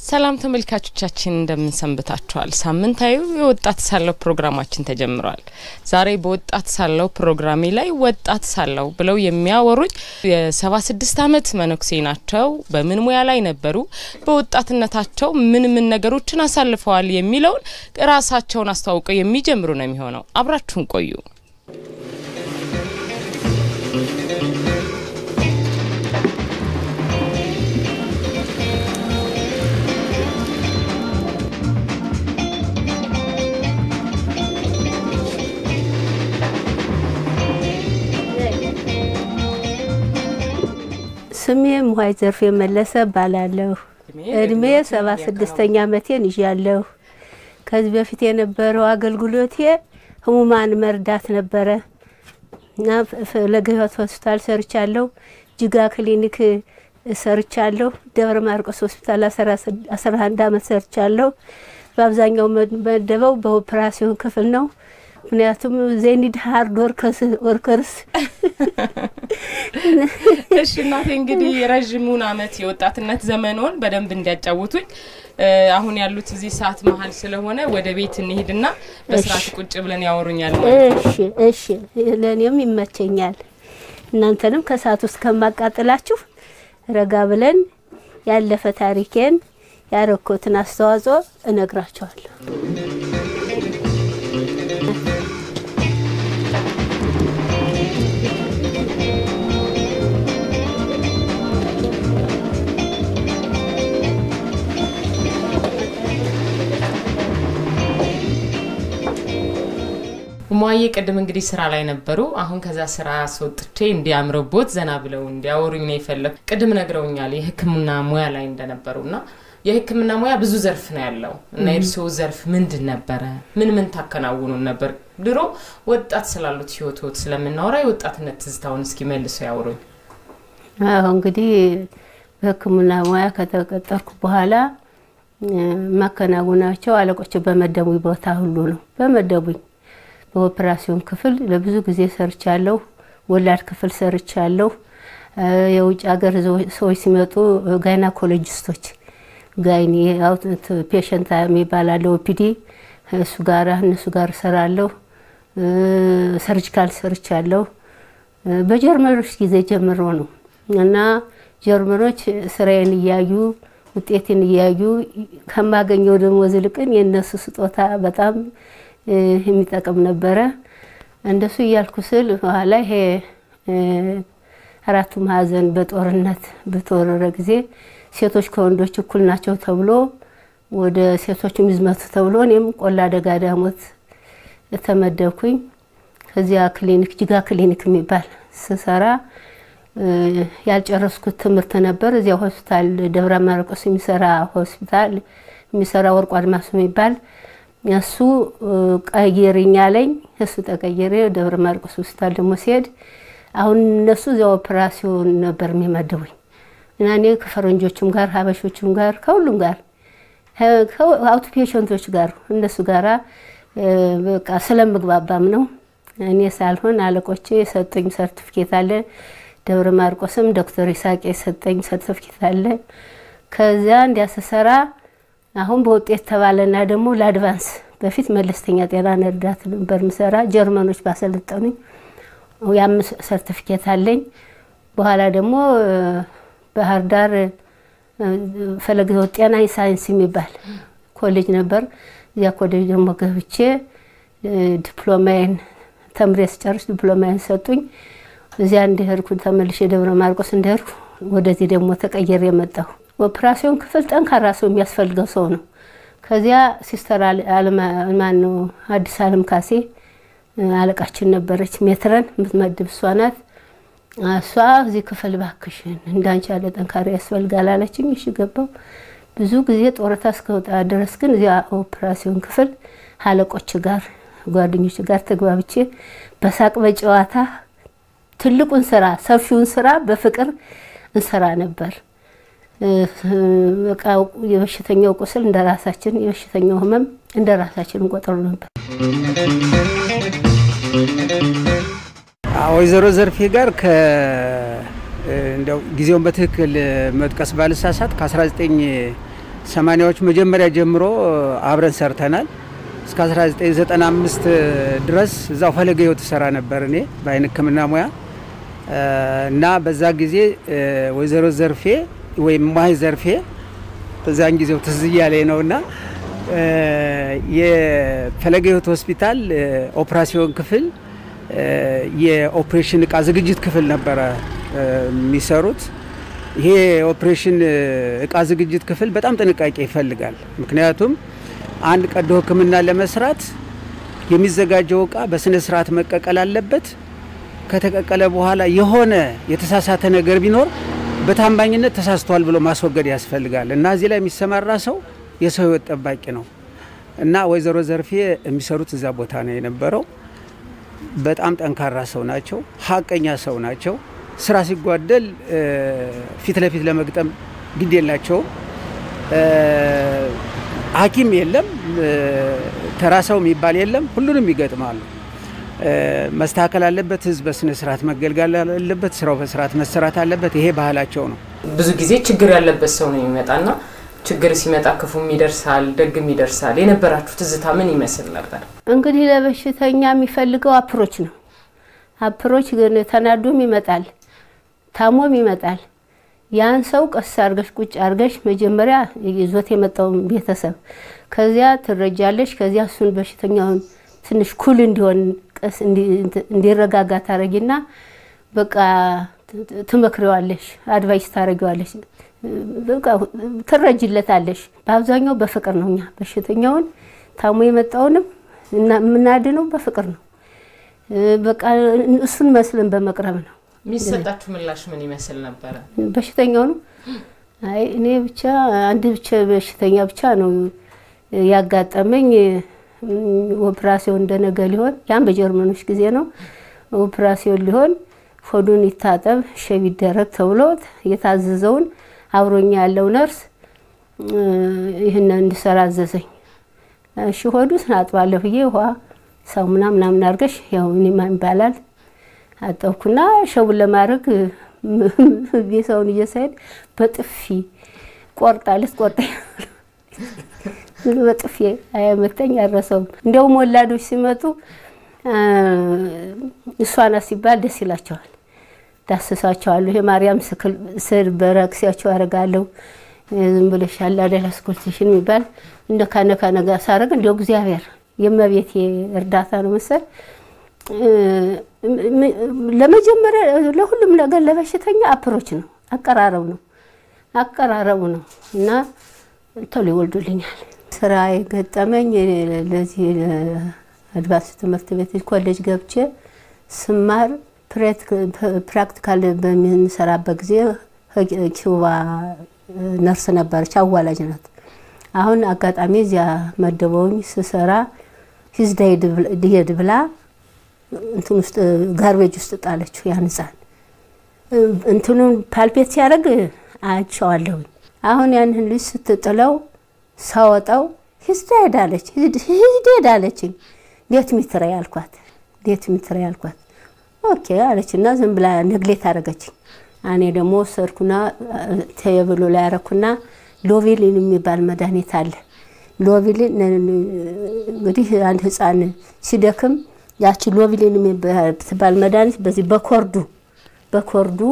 ሰላም ተመልካቾቻችን እንደምን ሰንብታችኋል? ሳምንታዊው የወጣት ሳለው ፕሮግራማችን ተጀምሯል። ዛሬ በወጣት ሳለው ፕሮግራሜ ላይ ወጣት ሳለው ብለው የሚያወሩኝ የሰባ ስድስት አመት መነኩሴ ናቸው። በምን ሙያ ላይ ነበሩ? በወጣትነታቸው ምን ምን ነገሮችን አሳልፈዋል? የሚለውን ራሳቸውን አስተዋውቀው የሚጀምሩ ነው የሚሆነው። አብራችሁን ቆዩ። ስሜ ሙሀይ ዘርፌ መለሰ እባላለሁ። እድሜ ሰባ ስድስተኛ አመቴን ይዣለሁ። ከዚህ በፊት የነበረው አገልግሎቴ ህሙማን መርዳት ነበረ እና ፈለገ ሕይወት ሆስፒታል ሰርቻለሁ። ጅጋ ክሊኒክ ሰርቻለሁ። ደብረ ማርቆስ ሆስፒታል አስራ አንድ አመት ሰርቻለሁ። በአብዛኛው መደበው በኦፕራሲዮን ክፍል ነው። ምክንያቱም ዜኒድ ሀርድ ወርከርስ። እሺ እናቴ እንግዲህ የረዥሙን አመት የወጣትነት ዘመኖን በደንብ እንዲያጫውቱኝ አሁን ያሉት እዚህ ሰዓት መሀል ስለሆነ ወደ ቤት እንሄድና በስርዓት ቁጭ ብለን ያወሩኛል። እሺ እሺ፣ ለእኔም ይመቸኛል። እናንተንም ከሰዓት ውስጥ ከማቃጥላችሁ ረጋ ብለን ያለፈ ታሪኬን ያረኮትን አስተዋጽኦ እነግራችኋለሁ። ሟዬ ቅድም እንግዲህ ስራ ላይ ነበሩ። አሁን ከዛ ስራ አስወጥቼ እንዲያምርቦት ዘና ብለው እንዲያወሩኝ ነው የፈለጉ። ቅድም ነግረውኛል የሕክምና ሙያ ላይ እንደነበሩ እና የሕክምና ሙያ ብዙ ዘርፍ ነው ያለው እና የእርስዎ ዘርፍ ምንድን ነበረ? ምን ምን ታከናውኑን ነበር? ድሮ ወጣት ስላሉት ህይወትዎት ስለምናወራ የወጣትነት ትዝታውን እስኪ መልሰው ያውሩኝ። አሁ እንግዲህ በሕክምና ሙያ ከተቀጠርኩ በኋላ ማከናወናቸው አለቆች በመደቡኝ ቦታ ሁሉ ነው በመደቡኝ በኦፕራሲዮን ክፍል ለብዙ ጊዜ ሰርቻለሁ። ወላድ ክፍል ሰርቻለሁ። የውጭ ሀገር ሰዎች ሲመጡ ጋይናኮሎጂስቶች ጋይኒ ፔሸንት የሚባል አለ ኦፒዲ እሱ ጋር እነሱ ጋር እሰራለሁ። ሰርጂካል ሰርቻለሁ። በጀርመኖች ጊዜ ጀምሮ ነው እና ጀርመኖች ስራዬን እያዩ ውጤትን እያዩ ከማገኘው ደሞዝ ይልቅን የእነሱ ስጦታ በጣም የሚጠቅም ነበረ። እንደሱ እያልኩ ስል በኋላ ይሄ አራቱ ማዕዘን በጦርነት በተወረረ ጊዜ ሴቶች ከወንዶች እኩል ናቸው ተብሎ ወደ ሴቶች ይዝመቱ ተብሎ እኔም ቆላ ደጋ ዳሞት ተመደብኩኝ። ከዚያ ክሊኒክ ጅጋ ክሊኒክ የሚባል ስሰራ ያልጨረስኩት ትምህርት ነበር። እዚያ ሆስፒታል ደብረ ማርቆስ የሚሰራ ሆስፒታል የሚሰራ ወርቁ አድማሱ የሚባል እሱ ቀይርኝ አለኝ። እሱ ተቀየረ። ደብረ ማርቆስ ሆስፒታል ደግሞ ሲሄድ አሁን እነሱ እዚያ ኦፕራሲዮን ነበር የሚመድቡኝ እና እኔ ከፈረንጆቹም ጋር ሀበሾቹም ጋር ከሁሉም ጋር አውት ፔሸንቶች ጋር እነሱ ጋራ በቃ ስለምግባባም ነው እኔ ሳልሆን አለቆቼ የሰጡኝ ሰርቲፊኬት አለ። ደብረ ማርቆስም ዶክተር ይሳቅ የሰጠኝ ሰርቲፊኬት አለ። ከዚያ እንዲያስሰራ አሁን በውጤት ተባለና ደግሞ ለአድቫንስ በፊት መለስተኛ ጤና እርዳታ ነበር ምሰራ ጀርመኖች ባሰለጠኑኝ ያም ሰርቲፊኬት አለኝ። በኋላ ደግሞ ባህር ዳር ፈለገ ሕይወት ጤና ሳይንስ የሚባል ኮሌጅ ነበር። እዚያ ኮሌጅ ደግሞ ገብቼ ዲፕሎማዬን ተምሬ ስጨርስ ዲፕሎማዬን ሰጡኝ። እዚያ እንደሄድኩ ተመልሼ ደብረ ማርቆስ እንደሄድኩ ወደዚህ ደግሞ ተቀየር የመጣሁ ኦፕራሲዮን ክፍል ጠንካራ ሰው የሚያስፈልገው ሰው ነው። ከዚያ ሲስተር ማን ነው አዲስ አለም ካሴ አለቃችን ነበረች። ሜትረን የምትመድብ እሷ ናት። እሷ እዚህ ክፍል ባክሽን እንዳንቺ ያለ ጠንካራ ያስፈልጋል አለችኝ። እሺ ገባሁ። ብዙ ጊዜ ጡረታ እስከወጣ ድረስ ግን እዚያ ኦፕራሲዮን ክፍል አለቆች ጋር ጓደኞች ጋር ተግባብቼ በሳቅ በጨዋታ ትልቁን ስራ ሰፊውን ስራ በፍቅር እንሰራ ነበር። በቃ የበሽተኛው ቁስል እንደ ራሳችን፣ የበሽተኛው ህመም እንደ ራሳችን እንቆጥሩ ነበር። ወይዘሮ ዘርፌ ጋር እንደው ጊዜውን በትክክል መጥቀስ ባልሳሳት ከ19 ሰማኒያዎች መጀመሪያ ጀምሮ አብረን ሰርተናል። እስከ 1995 ድረስ እዛው ፈለገ ሕይወት ሰራ ነበር እኔ በአይን ሕክምና ሙያ እና በዛ ጊዜ ወይዘሮ ዘርፌ ወይም ማይ ዘርፌ በዛን ጊዜው ትዝ እያለኝ ነው እና የፈለገ ሕይወት ሆስፒታል ኦፕራሲዮን ክፍል የኦፕሬሽን እቃ ዝግጅት ክፍል ነበረ የሚሰሩት። ይሄ የኦፕሬሽን እቃ ዝግጅት ክፍል በጣም ጥንቃቄ ይፈልጋል። ምክንያቱም አንድ ቀዶ ሕክምና ለመስራት የሚዘጋጀው እቃ በስነ ስርዓት መቀቀል አለበት። ከተቀቀለ በኋላ የሆነ የተሳሳተ ነገር ቢኖር በታማኝነት ተሳስቷል ብሎ ማስወገድ ያስፈልጋል እና እዚህ ላይ የሚሰማራ ሰው የሰው ህይወት ጠባቂ ነው እና ወይዘሮ ዘርፌ የሚሰሩት እዛ ቦታ ነው የነበረው። በጣም ጠንካራ ሰው ናቸው። ሀቀኛ ሰው ናቸው። ስራ ሲጓደል ፊት ለፊት ለመግጠም ግድ የላቸውም። ሐኪም የለም ተራ ሰው የሚባል የለም። ሁሉንም ይገጥማሉ። መስተካከል አለበት። ህዝብ በስነ ስርዓት መገልገል አለበት። ስራው በስርዓት መሰራት አለበት። ይሄ ባህላቸው ነው። ብዙ ጊዜ ችግር ያለበት ሰው ነው የሚመጣና ችግር ሲመጣ ክፉም ይደርሳል፣ ደግም ይደርሳል። የነበራችሁ ትዝታ ምን ይመስል ነበር? እንግዲህ ለበሽተኛ የሚፈልገው አፕሮች ነው። አፕሮች ግን ተናዶም ይመጣል፣ ታሞም ይመጣል። ያን ሰው ቀስ አርገሽ ቁጭ አርገሽ መጀመሪያ ይዞት የመጣውን ቤተሰብ ከዚያ ትረጃለሽ። ከዚያ እሱን በሽተኛውን ትንሽ ኩል እንዲሆን ቀስ እንዲረጋጋ ታረጊና በቃ ትመክሪዋለሽ፣ አድቫይስ ታረጊዋለሽ፣ በቃ ትረጅለታለሽ። በአብዛኛው በፍቅር ነው። እኛ በሽተኛውን ታሞ የመጣውንም የምናድነው በፍቅር ነው። በቃ እሱን መስለን በመቅረብ ነው። የሚሰጣችሁ ምላሽ ምን ይመስል ነበረ? በሽተኛው ነው። አይ እኔ ብቻ አንድ ብቻ በሽተኛ ብቻ ነው ያጋጠመኝ። ኦፕራሲዮን እንደነገ ሊሆን ያን በጀርመኖች ጊዜ ነው። ኦፕራሲዮን ሊሆን ሆዱን ይታጠብ ሸብ ይደረግ ተብሎ የታዘዘውን አብሮኛ ያለው ነርስ ይህን እንድሰራ አዘዘኝ። እሺ ሆዱን አጥባለሁ ብዬ ውሃ ሳሙና ምናምን አድርገሽ ያው ኒማ ይባላል አጠብኩና ሸቡን ለማድረግ ቤሰውን እየሳይድ በጥፊ ቆርጣ ልትቆርጠ በጥፊ አያመተኝ አረሰውም። እንዲያውም ወላዶች ሲመጡ እሷና ሲባል ደስ ይላቸዋል። ዳስሳቸዋለሁ። የማርያም ስዕል በረክሲያቸው አደርጋለሁ። ዝም ብለሽ ያለ አደላ ስኮልቴሽን የሚባል እንደ ካነካ ነጋ ሳረግ እንዲያው እግዚአብሔር የእመቤቴ እርዳታ ነው መሰል ለመጀመሪያ ለሁሉም ነገር ለበሽተኛ አፕሮች ነው፣ አቀራረቡ ነው አቀራረቡ ነው እና ቶሎ ይወልዱልኛል። ስራ የገጠመኝ ለዚህ አድቫንስ ትምህርት ቤት ኮሌጅ ገብቼ ስማር ፕራክቲካል በምንሰራበት ጊዜ ኪውባ ነርስ ነበረች፣ አዋላጅ ናት። አሁን አጋጣሚ እዚያ መደበውኝ ስሰራ ሂዝ ዲሄድ ብላ እንትን ውስጥ ጋርቤጅ ውስጥ ጣለችው። ያን ህፃን እንትኑን ፓልፔት ሲያደርግ አያቸዋለሁኝ። አሁን ያንን ልጅ ስትጥለው ሳወጣው ሂዝ ዴድ አለች፣ ሂዝ ዴድ አለችኝ። ዴት ሚትረ ያልኳት ዴት ሚትረ ያልኳት ኦኬ አለች እና ዝም ብላ ነግሌት አደረገችኝ። እኔ ደግሞ ወሰድኩና ቴብሉ ላይ ያረኩና ሎቪሊን የሚባል መድኃኒት አለ። ሎቪሊን እንግዲህ አንድ ህፃን ሲደክም ያቺ ሎቪሊን የምትባል መድኃኒት በዚህ በኮርዱ በኮርዱ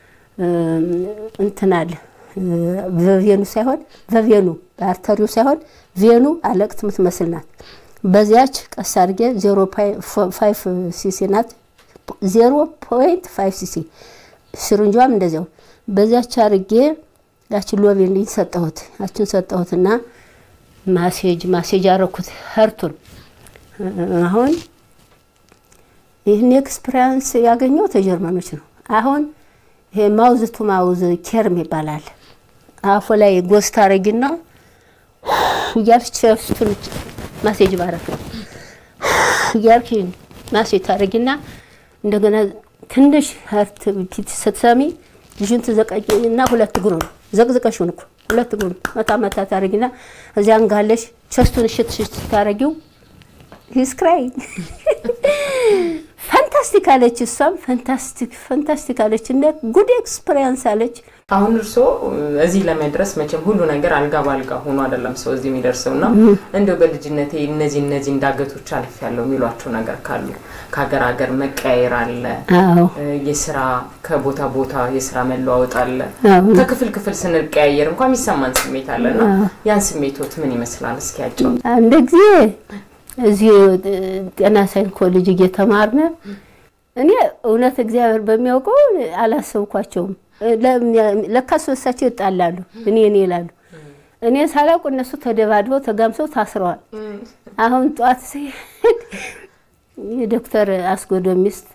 እንትን አለ በቬኑ ሳይሆን በቬኑ በአርተሪው ሳይሆን ቬኑ አለቅት የምትመስል ናት። በዚያች ቀስ አድርጌ ዜሮ ፋይቭ ሲሲ ናት። ዜሮ ፖይንት ፋይቭ ሲሲ ስርንጇም እንደዚያው በዚያች አድርጌ ያችን ሎቬሊን ሰጠሁት። ያችን ሰጠሁትና ማሴጅ ማሴጅ አረኩት ሀርቱን አሁን ይህን ኤክስፒሪያንስ ያገኘው ተጀርመኖች ነው። አሁን ይሄ ማውዝ ቱ ማውዝ ኬርም ይባላል። አፎ ላይ ጎስት አረጊና እያልሽ ቸስቱን ማሴጅ ባረክ ነው እያልሽ ማሴጅ ታረጊና እንደገና ትንሽ ሀርት ፒት ስትሰሚ ልጁን ትዘቀቂና ሁለት እግሩን ዘቅዝቀሽውን እኮ ሁለት እግሩን መታ መታ ታረጊና እዚያ እንጋለሽ ቸስቱን እሽት ሽት ታረጊው ሂስ ክራይንግ ፋንታስቲክ አለች። እሷም ፋንታስቲክ ፋንታስቲክ አለች እና ጉድ ኤክስፐሪንስ አለች። አሁን እርስዎ እዚህ ለመድረስ መቼም ሁሉ ነገር አልጋ ባልጋ ሆኖ አይደለም ሰው እዚህ የሚደርሰው እና እንደው በልጅነቴ እነዚህ እነዚህ እንዳገቶች አልፍ ያለው የሚሏቸው ነገር ካሉ ከሀገር ሀገር መቀያየር አለ፣ አዎ የስራ ከቦታ ቦታ የስራ መለዋወጥ አለ። አዎ። ከክፍል ክፍል ስንቀያየር እንኳን የሚሰማን ስሜት አለ እና ያን ስሜቶት ምን ይመስላል? እስኪ ያጫውቱ። አንድ ጊዜ እዚህ ጤና ሳይኮሎጂ እየተማርነ እኔ እውነት እግዚአብሔር በሚያውቀው አላሰብኳቸውም። ለካ ሶስታቸው ይጣላሉ፣ እኔ እኔ ይላሉ። እኔ ሳላውቅ እነሱ ተደባድበው ተጋምሰው ታስረዋል። አሁን ጠዋት ሲሄድ የዶክተር አስጎዶ ሚስት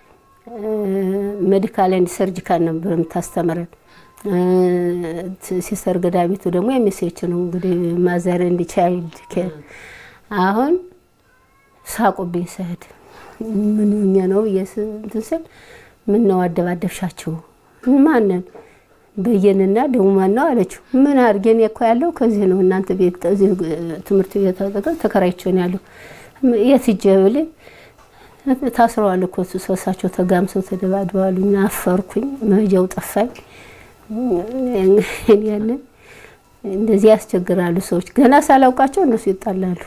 ሜዲካል ኤንድ ሰርጂካል ነበር የምታስተምረን። ሲስተር ገዳሚቱ ደግሞ የሚሴች ነው እንግዲህ ማዘር ኤንድ ቻይልድ ኬር አሁን ሳቁብኝ። ስሄድ ምን ሆኜ ነው ብዬ እንትን ስል ምን ነው አደባደብሻቸው? ማንን? በየንና ደግሞ ማን ነው አለችው። ምን አድርጌን እኮ ያለው ከዚህ ነው እናንተ ቤት እዚህ ትምህርት ቤት ተከራይቼ ነው ያለው። የት ሂጄ ብልህ ታስረዋል እኮ ሶሳቸው ተጋምሰው ተደባድበዋል። አፈርኩኝ፣ መሄጃው ጠፋኝ። ያንን እንደዚህ ያስቸግራሉ ሰዎች። ገና ሳላውቃቸው እነሱ ይጣላሉ።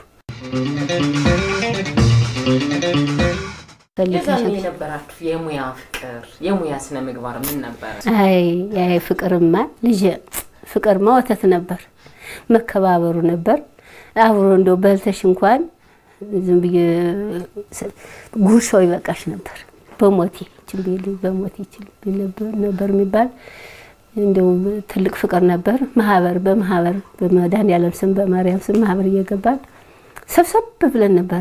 የዛኔ የነበራችሁ የሙያ ፍቅር የሙያ ስነ ምግባር ምን ነበረ? አይ አይ ፍቅርማ ልጅ ፍቅርማ ወተት ነበር፣ መከባበሩ ነበር። አብሮ እንደው በልተሽ እንኳን ዝም ብዬ ጉርሻው ይበቃሽ ነበር። በሞቴ ችልቤል በሞቴ ችልቤል ነበር የሚባል እንደው ትልቅ ፍቅር ነበር። ማህበር በማህበር በመድኃኒዓለም ስም በማርያም ስም ማህበር እየገባን ሰብሰብ ብለን ነበር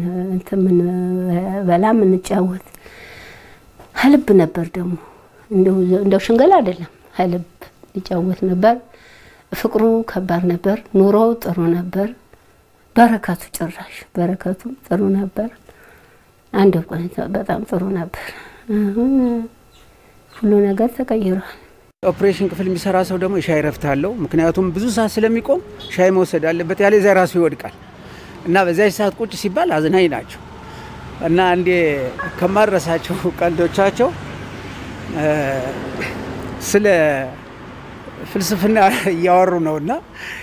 ምንበላ ምንጫወት። ሀልብ ነበር ደግሞ እንደው ሽንገላ አይደለም፣ ሀልብ ሊጫወት ነበር። ፍቅሩ ከባድ ነበር። ኑሮው ጥሩ ነበር። በረከቱ ጭራሽ በረከቱ ጥሩ ነበር። አንድ ቆይታ በጣም ጥሩ ነበር። አሁን ሁሉ ነገር ተቀይሯል። ኦፕሬሽን ክፍል የሚሰራ ሰው ደግሞ የሻይ ረፍት አለው። ምክንያቱም ብዙ ሰዓት ስለሚቆም ሻይ መውሰድ አለበት፣ ያለዚያ ራሱ ይወድቃል። እና በዚያች ሰዓት ቁጭ ሲባል አዝናኝ ናቸው። እና አንዴ ከማድረሳቸው ቀልዶቻቸው ስለ ፍልስፍና እያወሩ ነው እና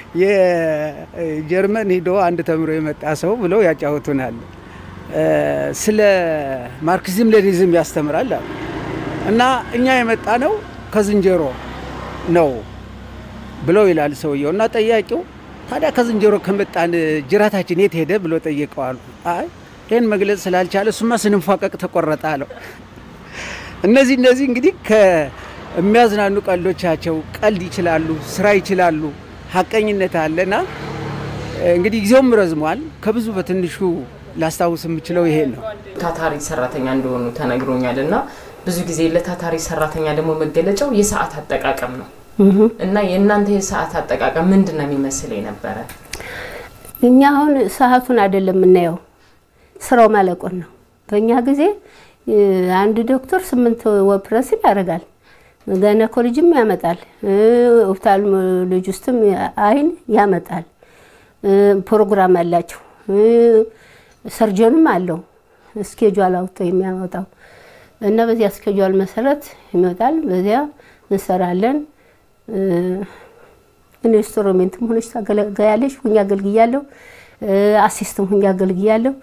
የጀርመን ሂዶ አንድ ተምሮ የመጣ ሰው ብለው ያጫወቱናል። ስለ ማርክሲዝም ሌኒዝም ያስተምራል አሉ እና እኛ የመጣ ነው ከዝንጀሮ ነው ብለው ይላል ሰውየው እና ጠያቂው ታዲያ ከዝንጀሮ ከመጣን ጅራታችን የት ሄደ ብሎ ጠይቀዋሉ። አይ ይህን መግለጽ ስላልቻለ እሱማ ስንንፏቀቅ ተቆረጠ አለው። እነዚህ እነዚህ እንግዲህ ከሚያዝናኑ ቀልዶቻቸው ቀልድ ይችላሉ፣ ስራ ይችላሉ፣ ሀቀኝነት አለና እንግዲህ ጊዜውም ረዝሟል። ከብዙ በትንሹ ላስታውስ የምችለው ይሄን ነው። ታታሪ ሰራተኛ እንደሆኑ ተነግሮኛል እና ብዙ ጊዜ ለታታሪ ሰራተኛ ደግሞ መገለጫው የሰዓት አጠቃቀም ነው እና የእናንተ የሰዓት አጠቃቀም ምንድን ነው የሚመስል የነበረ? እኛ አሁን ሰዓቱን አይደለም የምናየው ስራው ማለቁን ነው። በእኛ ጊዜ አንድ ዶክተር ስምንት ኦፕሬሽን ያደርጋል። ጋይናኮሎጂም ያመጣል፣ ኦፍታልሞሎጂ ውስጥም አይን ያመጣል። ፕሮግራም አላቸው። ሰርጀንም አለው እስኬጁል አውጥቶ የሚያመጣው እና በዚያ እስኬጁል መሰረት ይመጣል። በዚያ እንሰራለን። ኢንስትሩሜንትም ሆነች ታገለግያለሽ። ሁኝ አገልግያለሁ። አሲስትም ሁኝ አገልግያለሁ።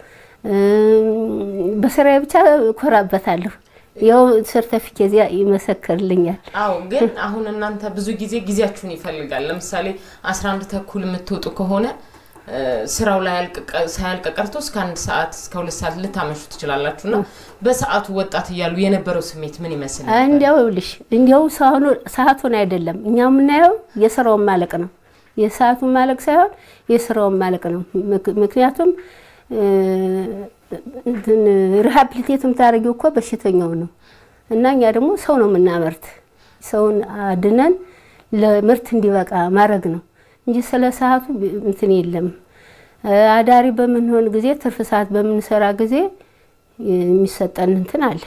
በስራዬ ብቻ እኮራበታለሁ። ያው ሰርተፊኬት ይመሰክርልኛል። አዎ፣ ግን አሁን እናንተ ብዙ ጊዜ ጊዜያችሁን ይፈልጋል። ለምሳሌ አስራ አንድ ተኩል የምትወጡ ከሆነ ስራው ላይ ሳያልቅ ቀርቶ እስከ አንድ ሰዓት እስከ ሁለት ሰዓት ልታመሹ ትችላላችሁ። እና በሰዓቱ ወጣት እያሉ የነበረው ስሜት ምን ይመስል ነበር? እንዲያው ይኸውልሽ እንዲያው ሰዓቱን አይደለም እኛ የምናየው የስራውን ማለቅ ነው። የሰዓቱን ማለቅ ሳይሆን የስራውን ማለቅ ነው። ምክንያቱም ሪሃብሊቴት የምታደርጊው እኮ በሽተኛው ነው እና እኛ ደግሞ ሰው ነው የምናመርት። ሰውን አድነን ለምርት እንዲበቃ ማድረግ ነው እንጂ ስለ ሰዓቱ እንትን የለም። አዳሪ በምንሆን ጊዜ ትርፍ ሰዓት በምንሰራ ጊዜ የሚሰጠን እንትን አለ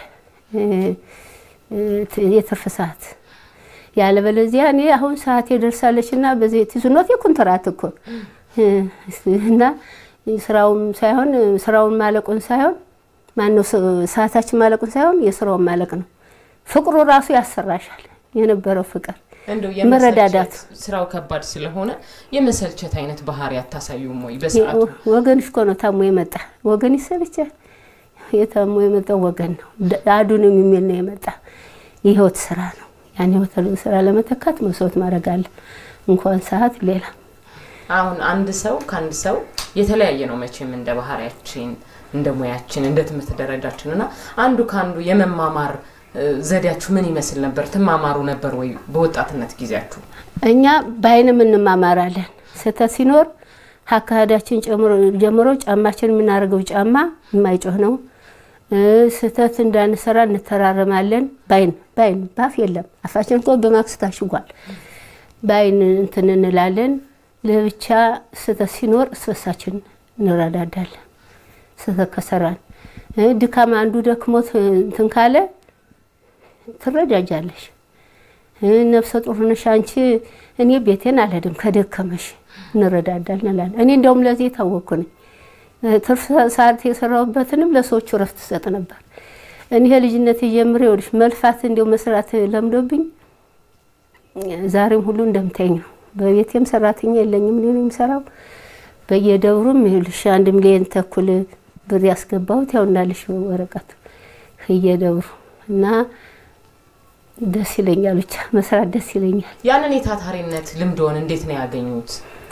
የትርፍ ሰዓት። ያለበለዚያ እኔ አሁን ሰዓት የደርሳለች እና በዚህ ትዝኖት የኮንትራት እኮ እና ስራውን ሳይሆን ስራውን ማለቁን ሳይሆን ማነው ሰዓታችን ማለቁን ሳይሆን የስራውን ማለቅ ነው። ፍቅሩ ራሱ ያሰራሻል። የነበረው ፍቅር እንደው መረዳዳት የመሰልቸት ስራው ከባድ ስለሆነ የመሰልቸት አይነት ባህሪ አታሳዩም ወይ? በሰዓቱ ወገንሽ እኮ ነው ታሞ የመጣ ወገን ይሰልቻል። የታሞ የመጣው ወገን ነው። አዱንም የሚል ነው የመጣ የህይወት ስራ ነው። ያን ህይወት ስራ ለመተካት መስዋዕት ማድረግ አለ። እንኳን ሰዓት ሌላ አሁን አንድ ሰው ከአንድ ሰው የተለያየ ነው መቼም እንደ ባህሪያችን፣ እንደ ሙያችን፣ እንደ ትምህርት ደረጃችን እና አንዱ ከአንዱ የመማማር ዘዴያችሁ ምን ይመስል ነበር? ትማማሩ ነበር ወይ በወጣትነት ጊዜያችሁ? እኛ በአይንም እንማማራለን። ስህተት ሲኖር አካሄዳችን ጀምሮ ጫማችን የምናደርገው ጫማ የማይጮህ ነው። ስህተት እንዳንሰራ እንተራረማለን። ባይን ባይን ባፍ የለም አፋችን እኮ በማክስ ታሽጓል። በአይን እንትን እንላለን። ለብቻ ስህተት ሲኖር እስበሳችን እንረዳዳለን። ስህተት ከሰራን ድካም አንዱ ደክሞት እንትን ካለ ትረጃጃለሽ። ነፍሰ ጡር ነሽ አንቺ፣ እኔ ቤቴን አልሄድም ከደከመሽ እንረዳዳለን እንላለን። እኔ እንደውም ለዚህ የታወቅኩ ነኝ። ትርፍ ሰዓት የሰራሁበትንም ለሰዎቹ እረፍት ሰጥ ነበር። እኔ ልጅነት ጀምሬ ይኸውልሽ መልፋት እንዲያው መስራት ለምዶብኝ ዛሬም ሁሉ እንደምታኝ ነው። በቤቴም ሰራተኛ የለኝም፣ እኔ ነው የምሰራው። በየደብሩም ይኸውልሽ አንድ ሚሊዮን ተኩል ብር ያስገባሁት ያው እንዳልሽ ወረቀቱ እየደብሩ እና ደስ ይለኛል። ብቻ መስራት ደስ ይለኛል። ያንን የታታሪነት ልምድዎን እንዴት ነው ያገኙት?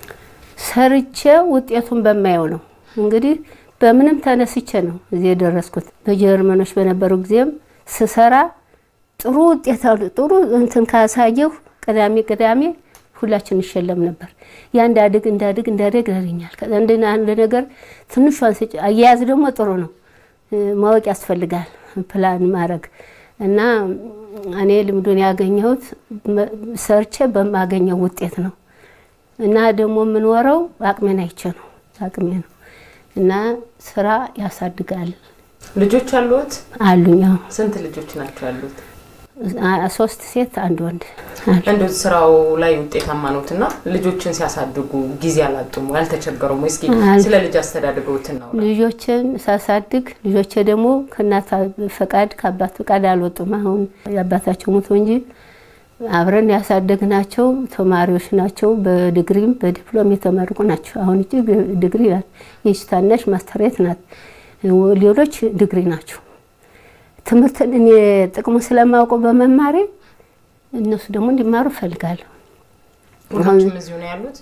ሰርቼ ውጤቱን በማየው ነው እንግዲህ በምንም ተነስቼ ነው እዚህ የደረስኩት። በጀርመኖች በነበሩ ጊዜም ስሰራ ጥሩ ውጤት አሉ ጥሩ እንትን ካሳየሁ ቅዳሜ ቅዳሜ ሁላችን እንሸለም ነበር። ያ እንዳድግ እንዳድግ እንዳድግ ያገኛል። አንድ ነገር ትንሿን ስጭ አያያዝ ደግሞ ጥሩ ነው ማወቅ ያስፈልጋል ፕላን ማድረግ እና እኔ ልምዱን ያገኘሁት ሰርቼ በማገኘው ውጤት ነው እና ደግሞ የምንወረው አቅሜን አይቼ ነው አቅሜ ነው እና ስራ ያሳድጋል። ልጆች አሉት? አሉኝ። አዎ ስንት ልጆች ናቸው ያሉት? ሶስት ሴት አንድ ወንድ። እንደ ስራው ላይ ውጤታማ ነዎት እና ልጆችን ሲያሳድጉ ጊዜ አላጡም ወይ አልተቸገሩም ወይ? እስኪ ስለ ልጅ አስተዳደገውትን ነው። ልጆችን ሳሳድግ ልጆቼ ደግሞ ከእናት ፈቃድ ከአባት ፈቃድ አልወጡም። አሁን የአባታቸው ሞቶ እንጂ አብረን ያሳደግናቸው ተማሪዎች ናቸው። በዲግሪም በዲፕሎም የተመረቁ ናቸው። አሁን እጅ ዲግሪ ናት። ይህች ታናሽ ማስተሬት ናት። ሌሎች ዲግሪ ናቸው። ትምህርትን እኔ ጥቅሙን ስለማውቀው በመማሬ እነሱ ደግሞ እንዲማሩ እፈልጋለሁ። ሁላችሁም እዚሁ ነው ያሉት?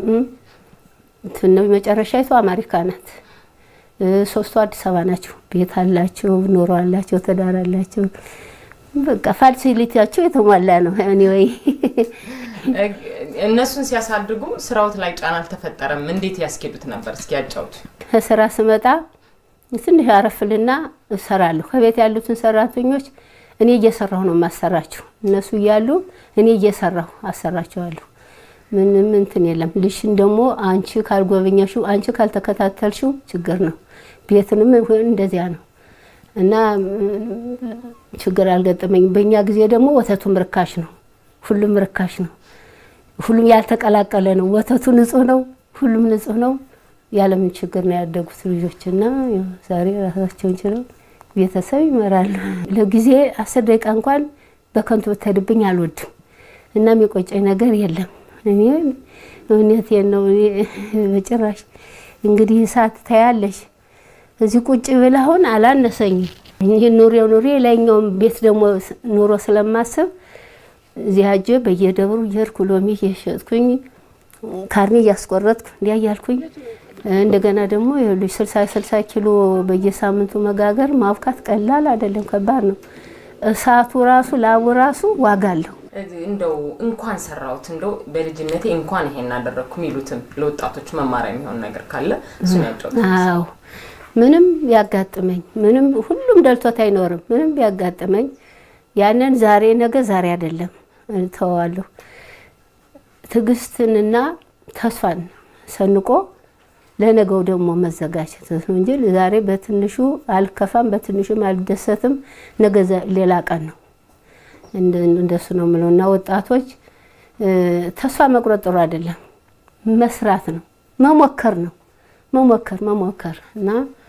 እንትን ነው መጨረሻይቱ አሜሪካ ናት። ሶስቱ አዲስ አበባ ናቸው። ቤት አላቸው፣ ኑሮ አላቸው፣ ትዳር አላቸው። በቃ ፋሲሊቲያቸው የተሟላ ነው። እኔ ወይ እነሱን ሲያሳድጉ ስራውት ላይ ጫና አልተፈጠረም? እንዴት ያስኬዱት ነበር? እስኪ ያጫውቱ። ከስራ ስመጣ ትንሽ አረፍልና እሰራለሁ። ከቤት ያሉትን ሰራተኞች እኔ እየሰራሁ ነው የማሰራቸው። እነሱ እያሉ እኔ እየሰራሁ አሰራቸዋለሁ። ምንም እንትን የለም። ልሽን ደግሞ አንቺ ካልጎበኘሽው፣ አንቺ ካልተከታተልሽው ችግር ነው። ቤትንም እንደዚያ ነው እና ችግር አልገጠመኝም። በእኛ ጊዜ ደግሞ ወተቱም ርካሽ ነው፣ ሁሉም ርካሽ ነው። ሁሉም ያልተቀላቀለ ነው። ወተቱ ንጹህ ነው፣ ሁሉም ንጹህ ነው። ያለምን ችግር ነው ያደጉት ልጆች እና ዛሬ ራሳቸውን ችለው ቤተሰብ ይመራሉ። ለጊዜ አስር ደቂቃ እንኳን በከንቱ ብትሄድብኝ አልወድም እና የሚቆጨኝ ነገር የለም። እኔ እውነቴን ነው በጭራሽ። እንግዲህ እሳት ታያለሽ እዚህ ቁጭ ብላ አሁን አላነሰኝም። ይህ ኑሬው ኑሬ ላይኛውም ቤት ደግሞ ኑሮ ስለማስብ እዚህ ሀጀ በየደብሩ እየሄድኩ ሎሚ እየሸጥኩኝ ካርኔ እያስቆረጥኩ እንዲያ እያልኩኝ እንደገና ደግሞ ይኸውልሽ ስልሳ ስልሳ ኪሎ በየሳምንቱ መጋገር ማብካት ቀላል አይደለም፣ ከባድ ነው። እሳቱ ራሱ ላቡ ራሱ ዋጋ አለው። እንደው እንኳን ሰራሁት እንደው በልጅነቴ እንኳን ይሄን አደረግኩ የሚሉትም ለወጣቶች መማሪያ የሚሆን ነገር ካለ እሱን ያጫውቱ። አዎ ምንም ቢያጋጥመኝ ምንም ሁሉም ደልቶት አይኖርም። ምንም ቢያጋጥመኝ ያንን ዛሬ ነገ ዛሬ አይደለም ተዋለሁ። ትዕግስትንና ተስፋን ሰንቆ ለነገው ደግሞ መዘጋጀት ነው እንጂ ዛሬ በትንሹ አልከፋም፣ በትንሹም አልደሰትም። ነገ ሌላ ቀን ነው። እንደሱ ነው የምለው እና ወጣቶች ተስፋ መቁረጥ ጥሩ አይደለም። መስራት ነው፣ መሞከር ነው፣ መሞከር መሞከር እና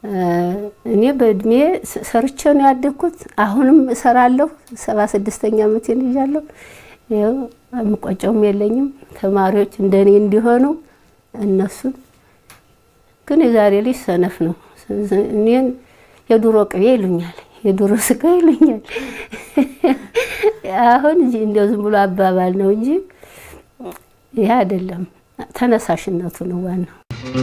እኔ በእድሜ ሰርቼ ነው ያደግኩት። አሁንም እሰራለሁ። ሰባ ስድስተኛ ዓመቴን ይዣለሁ። ይኸው የምቆጨውም የለኝም። ተማሪዎች እንደኔ እንዲሆኑ እነሱን ግን የዛሬ ልጅ ሰነፍ ነው። እኔን የዱሮ ቅቤ ይሉኛል፣ የዱሮ ስጋ ይሉኛል። አሁን እንደው ዝም ብሎ አባባል ነው እንጂ ይህ አይደለም። ተነሳሽነቱ ነው ዋናው።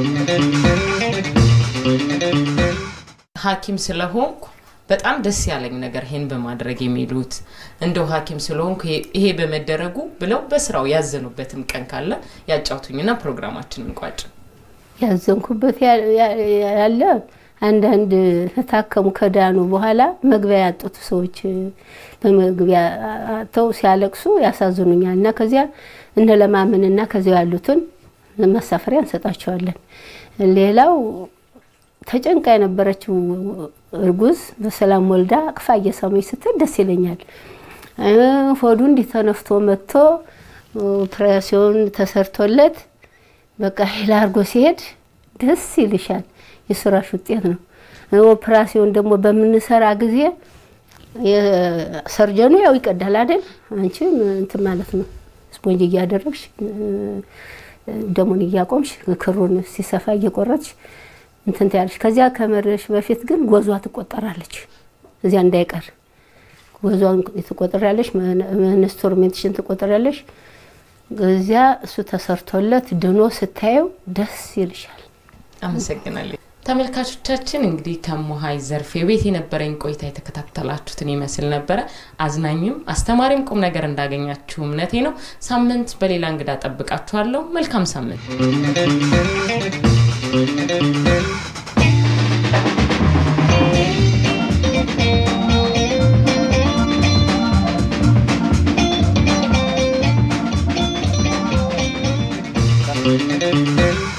ሐኪም ስለሆንኩ በጣም ደስ ያለኝ ነገር ይሄን በማድረግ የሚሉት እንደው ሐኪም ስለሆንኩ ይሄ በመደረጉ ብለው በስራው ያዘኑበትም ቀን ካለ ያጫውቱኝና ፕሮግራማችንን እንቋጭ። ያዘንኩበት ያለ አንዳንድ ከታከሙ ከዳኑ በኋላ መግቢያ ያጡት ሰዎች በመግቢያ አጥተው ሲያለቅሱ ያሳዝኑኛል እና ከዚያ እነ ለማመንና ከዚያ ያሉትን መሳፈሪያ እንሰጣቸዋለን። ሌላው ተጨንቃ የነበረችው እርጉዝ በሰላም ወልዳ አቅፋ እየሳመች ስትል ደስ ይለኛል። ሆዱ እንዲህ ተነፍቶ መጥቶ ኦፕሬሽን ተሰርቶለት በቃ ሄላ አድርጎ ሲሄድ ደስ ይልሻል። የስራሽ ውጤት ነው። ኦፕራሲዮን ደግሞ በምንሰራ ጊዜ ሰርጀኑ ያው ይቀዳል አይደል? አንቺ እንትን ማለት ነው ስፖንጅ እያደረግሽ ደሙን እያቆምሽ ክሩን ሲሰፋ እየቆረጥሽ እንትን ትያለሽ። ከዚያ ከመድረሽ በፊት ግን ጎዟ ትቆጠራለች። እዚያ እንዳይቀር ጎዟን ትቆጠራለች። ኢንስትሩሜንትሽን ትቆጠራለች። እዚያ እሱ ተሰርቶለት ድኖ ስታየው ደስ ይልሻል። አመሰግናለሁ። ተመልካቾቻችን እንግዲህ ከሞሀይ ዘርፌ ቤት የነበረኝ ቆይታ የተከታተላችሁትን ይመስል ነበረ። አዝናኝም አስተማሪም ቁም ነገር እንዳገኛችሁ እምነቴ ነው። ሳምንት በሌላ እንግዳ ጠብቃችኋለሁ። መልካም ሳምንት። Thank you.